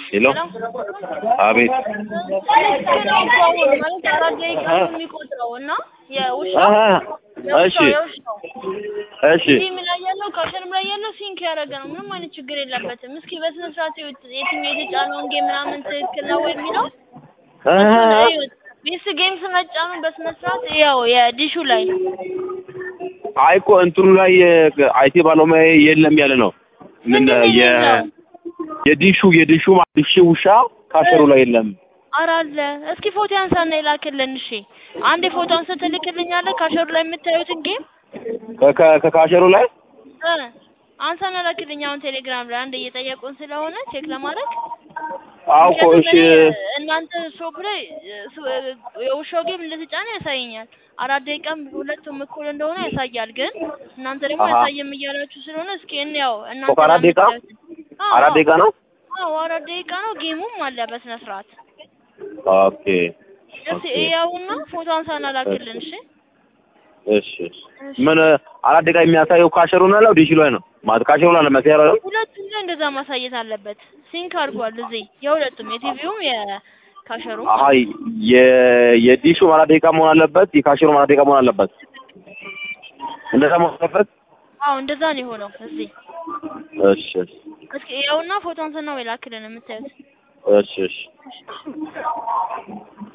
ሄሎ አቤት ማለት አራት ደቂቃ ነው የሚቆጥረው እና የውሻ አሀ የውሻ እሺ የውሻው እሺ ቲም ላይ ያለው ካሸንም ላይ ያለው ሲንክ ያደረገ ነው። ምንም አይነት ችግር የለበትም። እስኪ በስነ ስርዓት ይዩት። የትኛው የተጫነውን ጌም ምናምን ትክክል ነው ወይ የሚለው አሀ ቢስ ጌም ስመጫኑ በስነ ስርዓት ያው የዲሹ ላይ አይ እኮ እንትኑ ላይ አይቲ ባለሙያ የለም ያለ ነው። ምን ምንድን ነው የ የሌለው? የዲሹ የዲሹ ዲሽ ውሻ ካሸሩ ላይ የለም። ኧረ አለ። እስኪ ፎቶ ያንሳና ይላክልን። እሺ አንዴ ፎቶ አንስተህ ትልክልኛለህ ካሸሩ ላይ የምታዩትን ጌም ከ- ከ- ከካሸሩ ላይ እ አንሳና ላክልኝ። አሁን ቴሌግራም ላይ አንድ እየጠየቁን ስለሆነ ቼክ ለማድረግ አዎ እኮ ምክንያቱም እሺ እኔ እናንተ ሾፕ ላይ ሱ- የውሻው ጌም እንደተጫነ ያሳየኛል። አራት ደቂቃም ሁለቱም እኩል እንደሆነ ያሳያል። ግን እናንተ ደግሞ አሀ። ያሳየም እያላችሁ ስለሆነ እስኪ እንያው እናንተ እኮ አራት ደቂቃ? ለምታዩት- አዎ፣ አራት ደቂቃ ነው። አዎ አራት ደቂቃ ነው። ጌሙም አለ በስነ ስርዓት። ኦኬ እስኪ ኦኬ እያውና ፎቶ አንሳና ላክልን። እሺ እሺ እሺ። ምን አራት ደቂቃ የሚያሳየው ካሸሩ ነው ያለው ዲሽ ላይ ነው ማለት ካሸሩ ላይ ነው መሰያየው ሁለቱም ላይ እንደዛ ማሳየት አለበት። ሲንክ አድርጓል እዚህ የሁለቱም የቲቪውም የካሸሩም አሀ የ የዲሹ አራት ደቂቃ መሆን አለበት፣ የካሸሩ አራት ደቂቃ መሆን አለበት። እንደዛ መሆን አለበት። አዎ እንደዛ ነው የሆነው እዚህ እሺ እሺ እስኪ ያውና ፎቶ አንሳና ወይ ላክልን የምታዩት እሺ እሺ